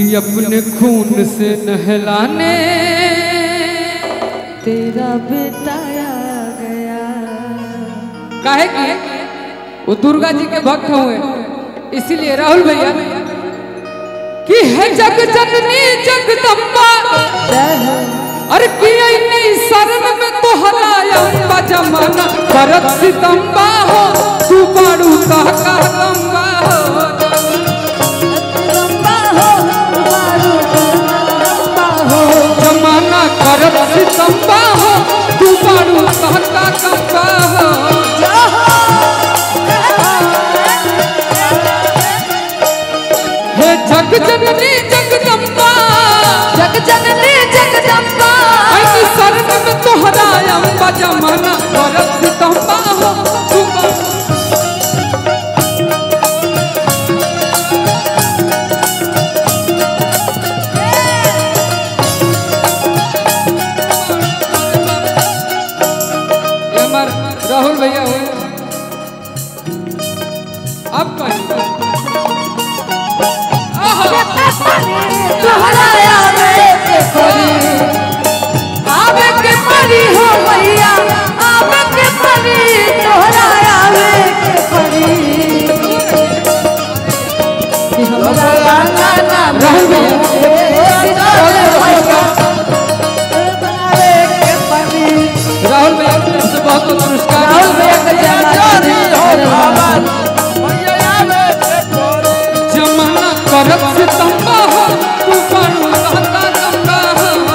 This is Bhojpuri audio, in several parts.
कि अपने खून से नहलाने तेरा बेटा आ गया काहे कि वो दुर्गा जी के भक्त हुए इसीलिए राहुल भैया कि है जग जननी जगदम्बा जय हो अरे कि नहीं शरण में तो हलाया जमाना भरत सितम्बा हो तू बाड़ू का गंगा हो लंबा हो मारू लंबा हो जमाना करत सितम्बा हो तू बाड़ू का गंगा हो हे जग जननी जगदम्बा जग जननी जगदम्बा ऐनी शरण में तो हलाया जमाना भरत सितम्बा हो तू बाड़ू ये हमार राहुल भैया हुए अब कहें तोहरा आवे के परी आवे के परी हो भैया आवे के परी तोहरा आवे के परी कि हमरा गाना नाम राहुल भैया आवे के परी राहुल भैया की तरफ से बहुत बहुत पुरस्कार राहुल भैया के जमाना जमाना करत सितम्बा हो तू बाणू कहता गंगा हो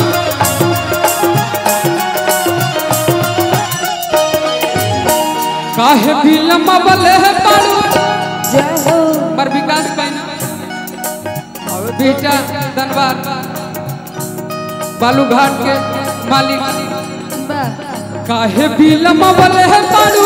काहे भी लम्बा बले है बाणू जय हो पर विकास पाइना और बेटा धनबाद बालूघाट के मालिक काहे भी लमवल है बारू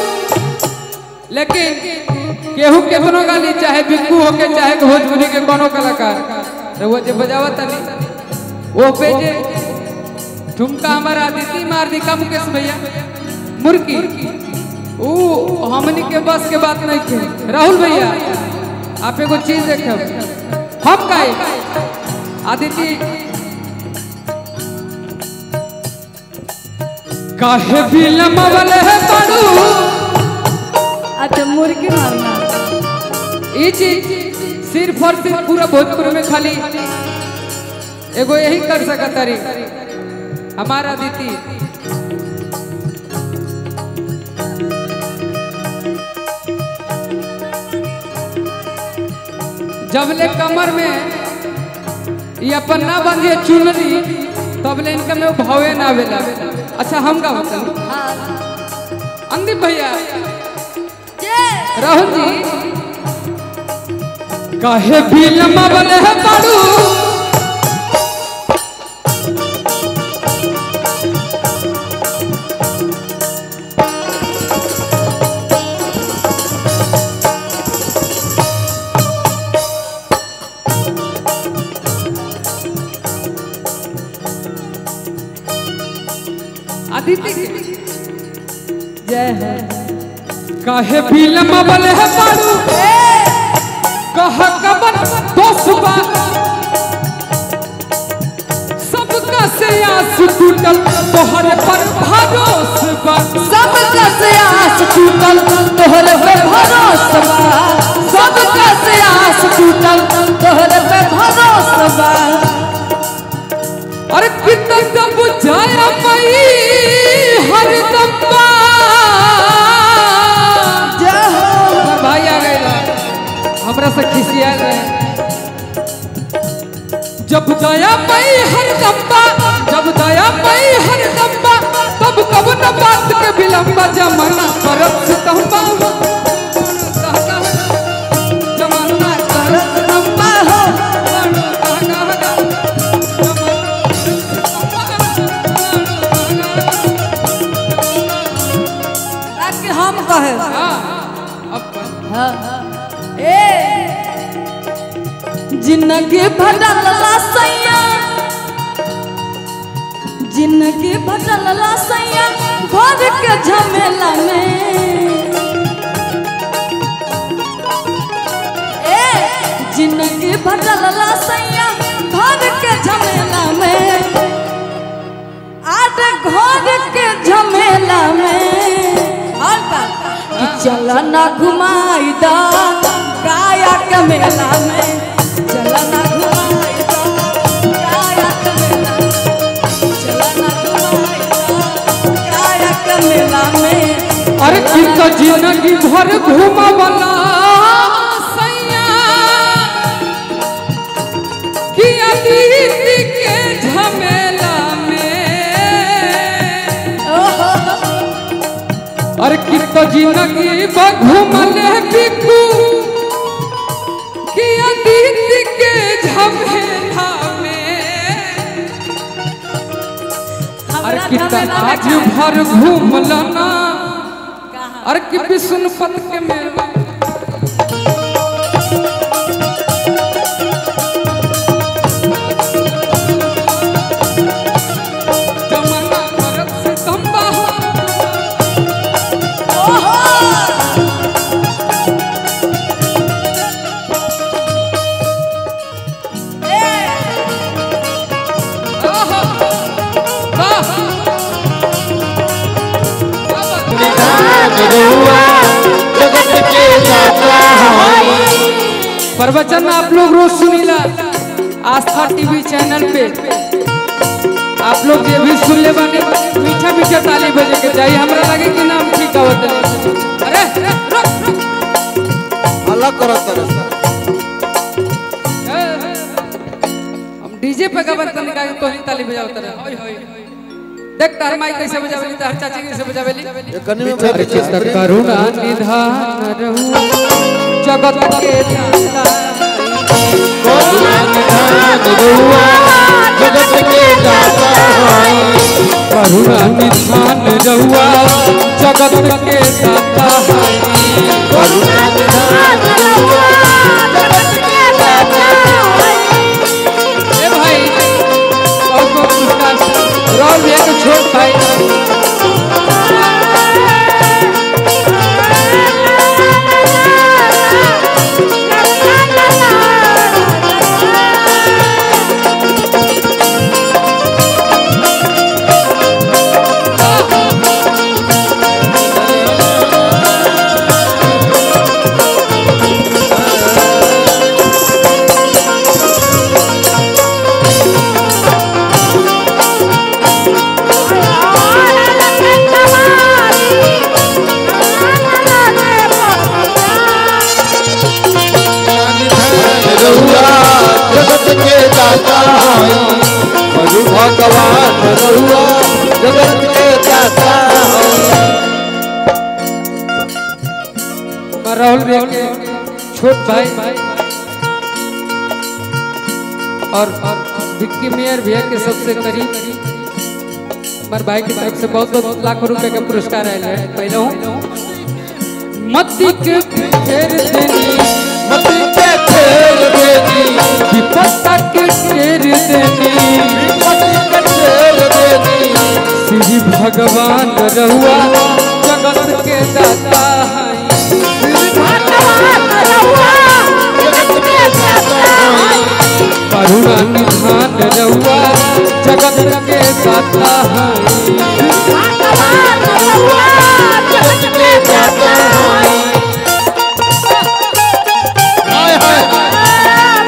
लेकिन केहू केतनो गाली चाहे बिक्कू होके चाहे भोजपुरी के कोनो कलाकार तो वो जे बजावत नहीं वो पे जे ठुमका हमारा आदिति मार दी का मुकेश भैया मुर्की ऊ हमनी के बस के बात नहीं थे राहुल भैया आप एगो चीज देखब हम गाए आदिति काहे भी लमवल है बारू अच्छा मुर्गी मारना ई चीज सिर्फ और सिर्फ पूरा भोजपुर में खाली एगो यही कर सकत तारी हमारा दीदी जब ले कमर में ये अपन ना बंधिए चुनरी तब ले इनका में वो भावे ना आवेला अच्छा हम का बताऊं अंदीप भैया राहुल जी काहे भी लम्बा बने है बाड़ू आदित्य के जय हो काहे भी लम्बा बने है बाड़ू कह कबन दोसबा सबका से आस टूटल तोहर पर भरोसबा सब से आस टूटल तोहर पे भरोसा सब से आस टूटल तोहर पे भरोसा अरे कितना दब जाया पई हर दम्बा जय हो हमर भाई आ गए हमरा से खिसिया रहे जब दया पई हर दम्बा जब दया पई हर दम्बा तब कब न बात के विलंबा जमाना करत सितम्बा जमाना करत लंबा हो ताकि हम कहे ए जिंदगी भटल सैया जिंदगी भटल सैया घर के झमेला में ए जिंदगी भटल घर के झमेला में और का कि चल ना घुमाई दा काया के मेला में चल ना घुमाई दा काया के मेला में चल ना घुमाई दा काया के मेला में अरे की तो जिंदगी भर घूमवला सैया कि अतीत के झमेला में अरे की तो जिंदगी भर घूमले बिकू कि अतीत के झमेला में अरे हमरा की तो झमेला में आज का- भर घूमला ना कहाँ? अरे कि विष्णुपत के मेला जमाना करत से तंबा हो आहा, वाह। जगत के दाता प्रवचन आप लोग रोज सुनीला आस्था टीवी चैनल पे आप लोग ये भी सुन ले बानी मीठा मीठा ताली बजे के चाहिए हमरा लगे कि नाम ठीक आवत है अरे रुक, रुक। अलग करत तरह ए, हम डीजे पे गबन तनी का तो ही ताली बजावत रहे होय होय देख तार माई कैसे बजावेली तार चाची कैसे बजावेली ये कनी में अरे चित्त करुणा निधान रहू जगत के दाता जगत के दाता करुणा निधान रहुआ जगत के दाता ए भाई बहुत बहुत पुरस्कार राहुल भैया के छोट भाई रहुआ जगत के दाता प्रभु भगवान रहुआ जगत के दाता मैं राहुल भैया के छोट भाई और विक्की मेयर भैया के सबसे करीब हमारे भाई की तरफ से बहुत बहुत लाखों रुपए का पुरस्कार आया है पहले हूँ मत्ती के फेर देनी मती के फेर देनी विपत्ता के फेर देनी मती के फेर देनी श्री भगवान रहुआ जगत के दाता हैं करुणा निधान रहुआ जगत के दाता हैं हाय हाय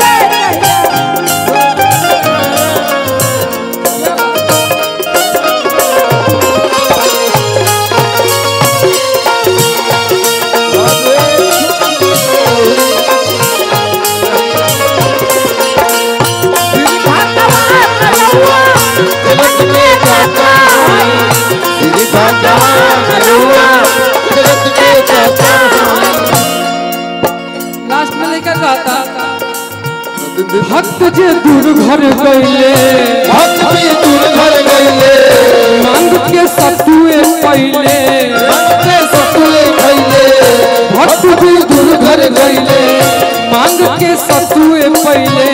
जगत के दाता श्री भगवान रहुआ जगत के दाता लास्ट में लेकर गाता भक्त जे दूर घर गईले भक्त भी दूर घर गईले मांग के सतुए पहले भक्त सतुए भइले भक्त भी दूर घर गईले मांग के सतुए पहले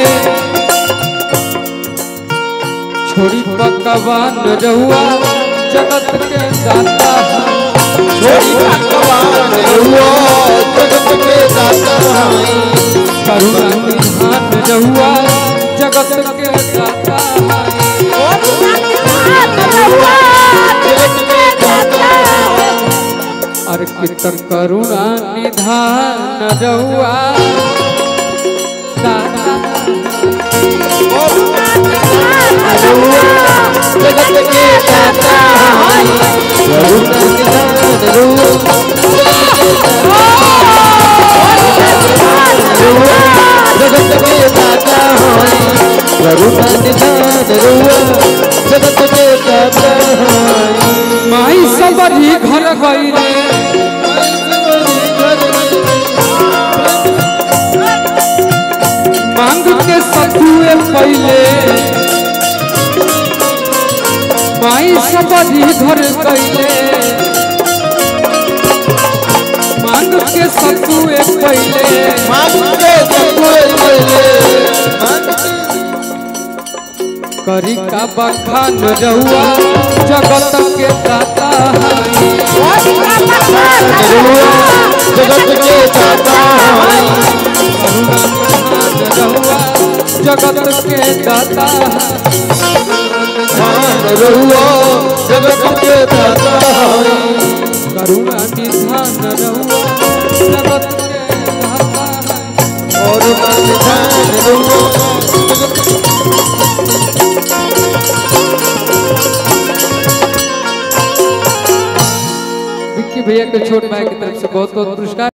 छोड़ी पकवान रहुआ जगत के दाता हैं। छोड़ी भगवान रहुआ जगत के दाता करुणा निधान रहुआ जगत के दाता हैं। रहुआ अर्पित करुणा निधान रउआ दाता जगत के दाता करुणा निधान रूप जगत के दाता करुणा निधान रूप जगत के दाता माई सबरी घर गईले मांग के सतुए पहले माई सबरी घर गईले मांग के सतुए पहले मांगे सकुए पहले करी का बखान रहुआ जगत के दाता हई जगत के दाता रहुआ जगत के दाता ध्यान रहुआ जगत के दाता करुणा निधान रहुआ जगत के दाता और ध्यान रहुआ विक्की भैया के छोट भाई की तरफ से बहुत बहुत पुरस्कार